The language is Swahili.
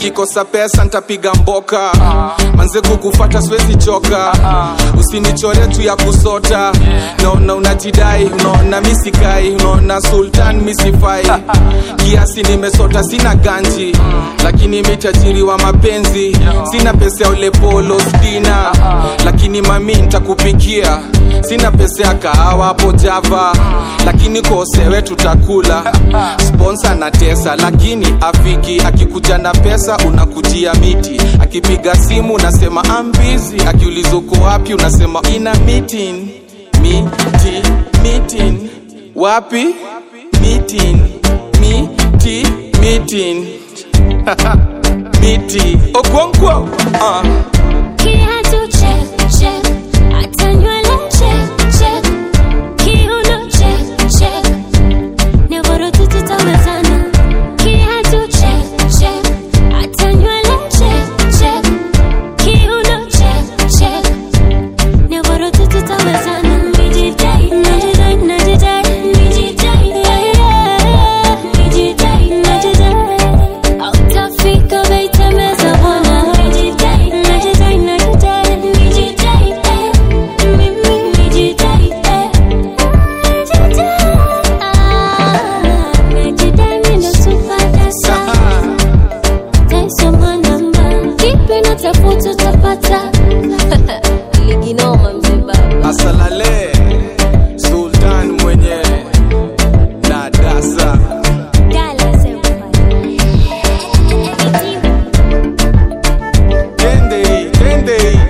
nikikosa pesa ntapiga mboka manze kukufata siwezi choka usinichore tu ya kusota naona unajidai unaona misikai unaona sultan misifai kiasi nimesota sina ganji lakini mitajiri wa mapenzi sina pesa ya ulepolo stina lakini mami ntakupikia sina pesa ya kahawa hapo java lakini kosewe tutakula sponsa na tesa lakini afiki akikuja na pesa unakujia miti akipiga simu unasema ambizi akiuliza uko wapi unasema ina meeting miti meeting wapi meeting miti meeting miti okonkwo uh. Kiatu check, check. Hata nywele check, check. Kiuno check, check. Nyororo tu tutawezana. Kiatu check, check. Hata nywele check, check. Kiuno check, check. Nyororo tu tutawezana. Nijidai, najidai, najidai, nijidai, yeah, yeah. Nijidai, najidai. Hautafika baitemeza bwana. Nijidai, najidai, najidai, nijidai, eh. Mimi nijidai, eh. Nijidai, ah. Nijidai, mimi ndo superdasa. Taisoma namba. Kipi natafuta utapata. Ligi noma mzee baba. asalale sultan mwenye na dasa Dallas everybody. Kendei, Kendei.